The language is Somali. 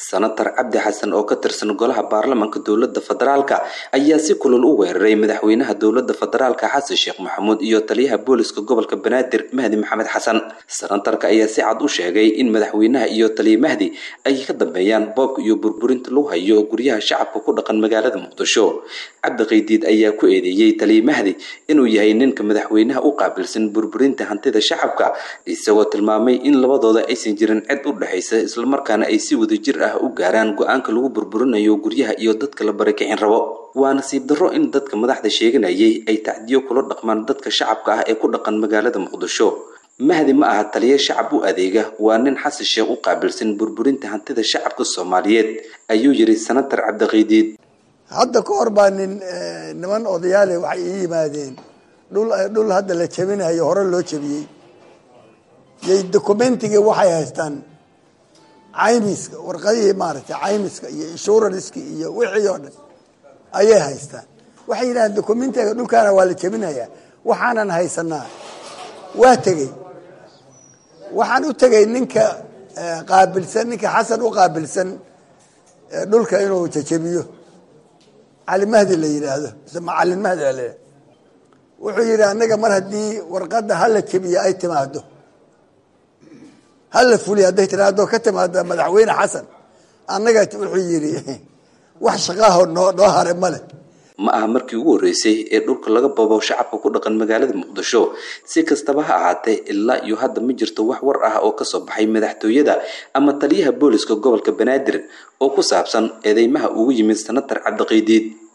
sanatar cabdi xasan oo ka tirsan golaha baarlamanka dowlada federaalka ayaa si kulul u weeraray madaxweynaha dowlada federaalka xasan sheekh maxamuud iyo taliyaha booliska gobolka banaadir mahdi maxamed xasan sanatarka ayaa si cad u sheegay in madaxweynaha iyo taliya mahdi ay ka dambeeyaan boobka iyo burburinta lagu hayo guryaha shacabka ku dhaqan magaalada muqdisho cabdi qaydiid ayaa ku eedeeyey taliya mahdi inuu yahay ninka madaxweynaha u qaabilsan burburinta hantida shacabka isagoo tilmaamay in labadooda aysan jirin cid u dhexaysa islamarkaana ay si wadajir ah u gaaraan go-aanka lagu burburinayo guryaha iyo dadka la barakicin rabo waa nasiib darro in dadka madaxda sheeganayay ay tacdiyo kula dhaqmaan dadka shacabka ah ee ku dhaqan magaalada muqdisho mahdi ma aha taliya shacab u adeega waa nin xasan sheekh u qaabilsan burburinta hantida shacabka soomaaliyeed ayuu yiri sanatar cabdiqaydiid hadda ka hor baa nin niman odayaale waxay ii yimaadeen dhul dhul hadda la jebinayo hore loo jebiyey yay documentigii waxay haystaan caymiska warqadihii maaragtay caymiska iyo insuranski iyo wixii oo dhan ayay haystaan waxay yidhahdeen documentiga dhulkaana waa la jebinayaa waxaanan haysanaa waa tegey waxaan u tegey ninka qaabilsan ninka xasan u qaabilsan dhulka inuu jejebiyo cali mahdi la yidhaahdo mise macalin mahdi la yidhahdo wuxuu yidhi annaga mar haddii warqadda hala jebiyo ay timaado hala fuliyo hadday tiraado ka timaado madaxweyne xasan annaga wuxuu yidhi wax shaqaaho noo noo hare male ma aha markii ugu horreysay ee dhulka laga babo shacabka ku dhaqan magaalada muqdisho si kastaba ha ahaatee ilaa iyo hadda ma jirto wax war ah oo kasoo baxay madaxtooyada ama taliyaha booliska gobolka banaadir oo ku saabsan eedeymaha ugu yimid sanatar cabdiqaydiid